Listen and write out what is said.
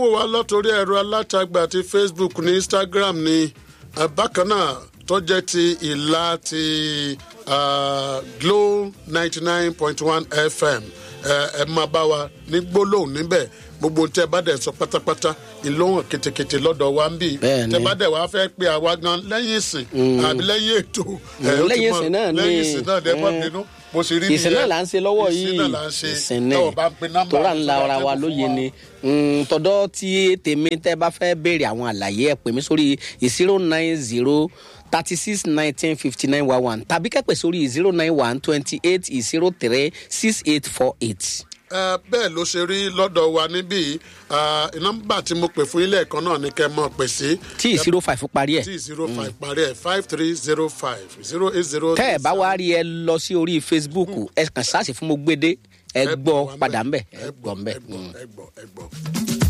wò wá látòrí ẹ̀rọ alátagbà ti facebook ní instagram ní eh, bákan náà tó jẹ́ ti ìlà ti ah, glow ninety nine point one fm ẹ ẹ máa bá wa ní gbólóhùn níbẹ̀ gbogbo tẹ bá dẹ̀ sọ pátápátá ìlóhùn kìtìkìtì lọ́dọ̀ wa ń bì Bẹ́ẹ̀ni. tẹ bá dẹ̀ wá fẹ́ pe àwa gan lẹ́yìn ìsìn àbí lẹ́yìn ètò ẹ, ó ti lẹ́yìn mọ̀- ìsìn náà ni lẹ́yìn ìsìn náà dẹ́ mọ́ eh, bínú mo sì rí ìsìn náà là ń ṣe lọ́wọ́ yìí ìsìn náà là ń ṣe ìsìn náà tọ́wọ́ bá ń pe nọ́mbà tóra ńlá tó bá ara wa tẹ́kù fún lóye ni Mm, tọ̀dọ̀ tí tèmi tẹ́ bá fẹ́ béèrè àwọn àlàyé ẹ̀ pè mí sórí zero nine zero thirty six nineteen fifty nine one one tàbí kẹ́pẹ́ sórí zero nine one twenty eight zero three six eight four eight. ẹ bẹ́ẹ̀ ló ṣe rí lọ́dọ̀ wa níbí ah, nọ́mbà tí mo pè fún ilé ẹ̀kọ́ náà ni kẹ́ ẹ mọ̀ pè sí tí zero five parí ẹ̀ tí zero five parí ẹ̀ five three zero five zero eight zero. tẹ́ ẹ̀ bá wá rí ẹ lọ sí orí facebook ẹ kàn sáàsì fún mo gbédé ẹ gbọ́ padà ńbẹ̀ ẹ gbọ́ ńbẹ̀. ẹ gbọ́ ẹ gbọ́ ẹ gbọ́.